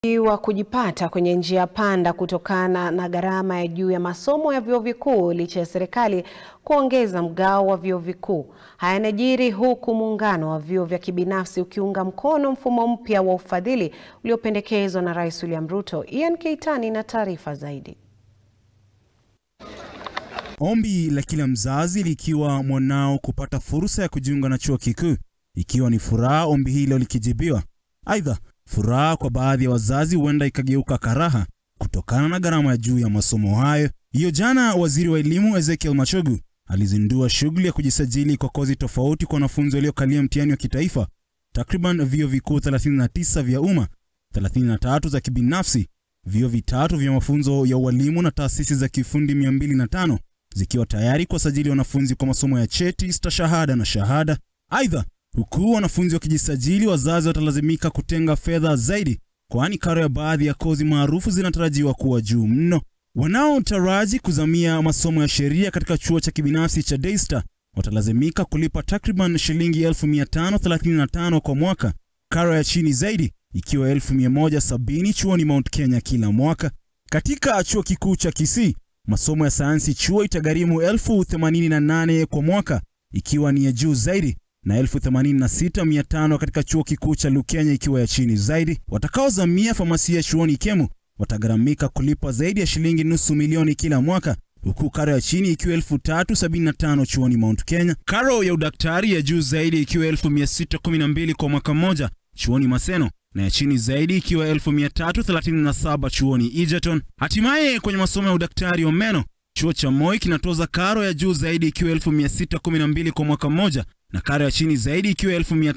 wa kujipata kwenye njia panda kutokana na gharama ya juu ya masomo ya vyuo vikuu licha ya serikali kuongeza mgao wa vyuo vikuu. Haya yanajiri huku muungano wa vyuo vya kibinafsi ukiunga mkono mfumo mpya wa ufadhili uliopendekezwa na Rais William Ruto. Ian Keitani na taarifa zaidi. Ombi la kila mzazi likiwa mwanao kupata fursa ya kujiunga na chuo kikuu, ikiwa ni furaha ombi hilo likijibiwa. Aidha, furaha kwa baadhi ya wazazi huenda ikageuka karaha kutokana na gharama ya juu ya masomo hayo. Hiyo jana, waziri wa elimu Ezekiel Machogu alizindua shughuli ya kujisajili kwa kozi tofauti kwa wanafunzi waliokalia mtihani wa kitaifa. Takriban vyuo vikuu 39 vya umma, 33 za kibinafsi, vyuo vitatu vya mafunzo ya ualimu na taasisi za kiufundi 205 zikiwa tayari kuwasajili wanafunzi kwa masomo ya cheti, stashahada na shahada. Aidha, huku wanafunzi wakijisajili, wazazi watalazimika kutenga fedha zaidi, kwani karo ya baadhi ya kozi maarufu zinatarajiwa kuwa juu mno. Wanaotaraji kuzamia masomo ya sheria katika chuo cha kibinafsi cha Daystar watalazimika kulipa takriban shilingi 1535 kwa mwaka, karo ya chini zaidi ikiwa 1170 chuoni Mount Kenya kila mwaka. Katika chuo kikuu cha Kisii, masomo ya sayansi chuo itagharimu 1088 kwa mwaka, ikiwa ni ya juu zaidi na 86500 katika chuo kikuu cha Lukenya ikiwa ya chini zaidi. Watakaozamia famasia chuoni Kemu watagharamika kulipa zaidi ya shilingi nusu milioni kila mwaka, huku karo ya chini ikiwa 3075 chuoni Mount Kenya. Karo ya udaktari ya juu zaidi ikiwa 1612 kwa mwaka mmoja chuoni Maseno na ya chini zaidi ikiwa 1337 chuoni Egerton. Hatimaye kwenye masomo ya udaktari wa meno chuo cha Moi kinatoza karo ya juu zaidi ikiwa 1612 kwa mwaka mmoja na karo ya chini zaidi ikiwa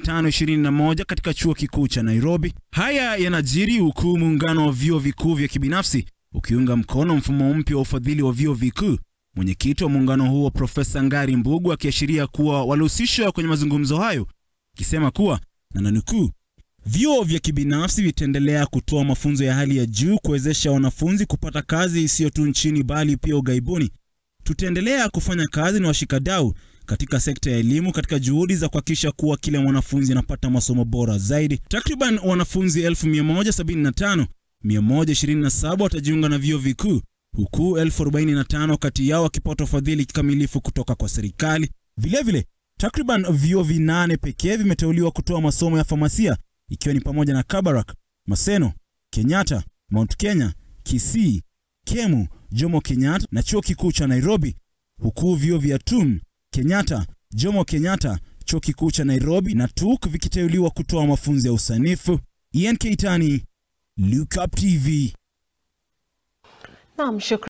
1521 katika chuo kikuu cha Nairobi. Haya yanajiri huku muungano wa vyuo vikuu vya kibinafsi ukiunga mkono mfumo mpya wa ufadhili wa vyuo vikuu. Mwenyekiti wa muungano huo Profesa Ngari Mbugu akiashiria kuwa walihusishwa kwenye mazungumzo hayo, akisema kuwa na nanukuu, vyuo vya kibinafsi vitaendelea kutoa mafunzo ya hali ya juu kuwezesha wanafunzi kupata kazi isiyo tu nchini bali pia ughaibuni. Tutaendelea kufanya kazi na washikadau katika sekta ya elimu katika juhudi za kuhakikisha kuwa kila mwanafunzi anapata masomo bora zaidi. Takriban wanafunzi 1175 127 watajiunga na vyuo vikuu huku 1045 kati yao wakipata ufadhili kikamilifu kutoka kwa serikali. Vilevile, takriban vyuo vinane pekee vimeteuliwa kutoa masomo ya famasia ikiwa ni pamoja na Kabarak, Maseno, Kenyatta, Mount Kenya, Kisii, Kemu, Jomo Kenyatta na chuo kikuu cha Nairobi, huku vyuo vya TUM, Kenyatta, Jomo Kenyatta, chuo kikuu cha Nairobi na TUK vikiteuliwa kutoa mafunzo ya usanifu. Ian Keitani, Look Up TV. Naam, shukrani.